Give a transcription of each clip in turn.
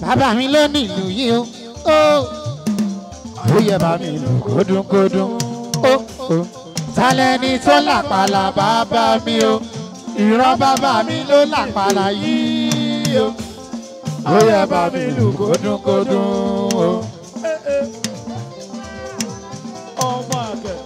bàbá mi ló ní ìlú yìí o ó ó yẹ bá mi lù kódúnkódún ó ó tálẹ́ni tó làpàlà bàbá mi o ìran bàbá mi ló làpàlà yìí o ó yẹ bá mi lù kódúnkódún o. ọmọ àgbẹ̀.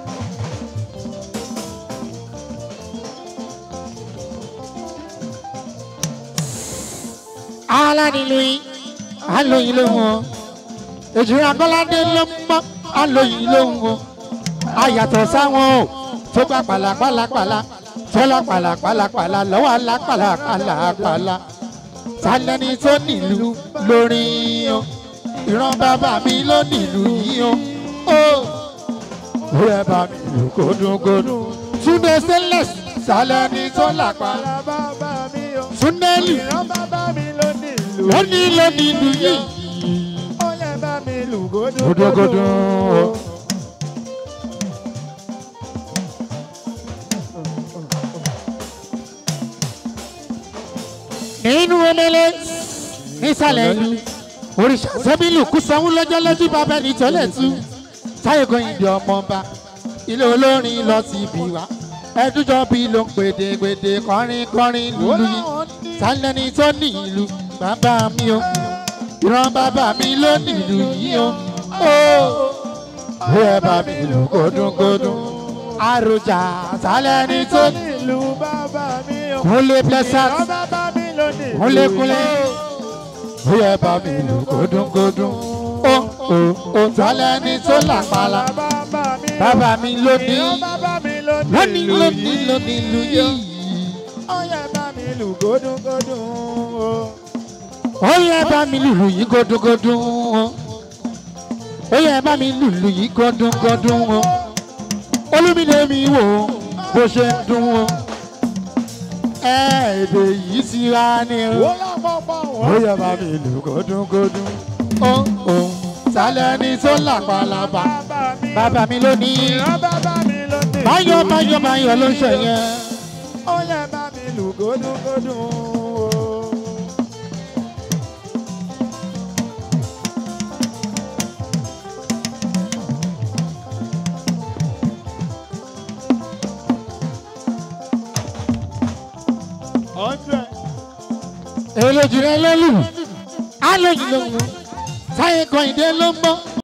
alánìlóyìn alóyin lóhùn o èjìrì abọ́ládé ló ń mọ́ alóyin lóhùn o ayàtọ̀ sáwọn o tó gba pàlàpàlàpàlà tó lọ pàlàpàlàpàlà lọ́wọ́ alápàlàpàlàpàlà talẹ́ni tó nílùú lórí o ìran bàbá mi ló nílùú yìí o ó ó yẹ bá mi lù kódúnkódún túnde stainless talẹ́ni tó làpá bàbá mi o. túnde lù ìran bàbá mi ló ní ìlú. lónìí lónìí ìlú yìí. ó yẹ bá mi lù Gúdúgúdú. gódógódó. nínú omele nísàlẹ̀ ìlú òrìṣà sẹ́bílù kú sanwó lọ́jọ́ lójú bàbá ẹni tọ́lẹ̀ tú táyé goyin di ọmọọba ilé olórin lọ sí ibi wá ẹdújọ́ bí ló ń pèdèpèdè kọrin kọrin lùlù yìí sálẹ́ni tó ní ìlú bàbá mi o ìran bàbá mi ló ní ìlú yìí o ó ó yẹ bá mi lù kódúnkódún àròjà sálẹ́ni tó ní ìlú bàbá mi o. kúnlé blessat ìran bàbá mi ló ní ìlú. kúnlékúnlé ó yẹ bá mi lù kódúnkódún ó ó ó sálẹ́ni tó làpàlà bàbá mi o. bàbá mi ló ní ìran bàbá mi ló ní lónìí ìlú lónìí yìí. lónìí ìlú yìí. ó yẹ bá mi lù gódógódó. o. ó yẹ bá mi lùlù yìí gọdúngọdún o ó yẹ bá mi lùlù yìí gọdúngọdún o olúmídé mi wò ó bó ṣe ń dún o ẹ èdè yìí ti wá ní o wọ́n lápapọ̀ ó wọ́n. yẹ bá mi lù gọdúngọdún o o sálẹ̀ ni tó làpàlàpà bàbá mi o. bàbá mi ló ní ìran bàbá mi ló ní ìlú. báyọ̀ báyọ̀ báyọ̀ ló ń ṣe yẹn. ó yẹ bá mi lù gódógódó. o. hundred. èlòjì rẹ ló lù á lóyún lóhùn táyé kan ìdè ló ń bọ́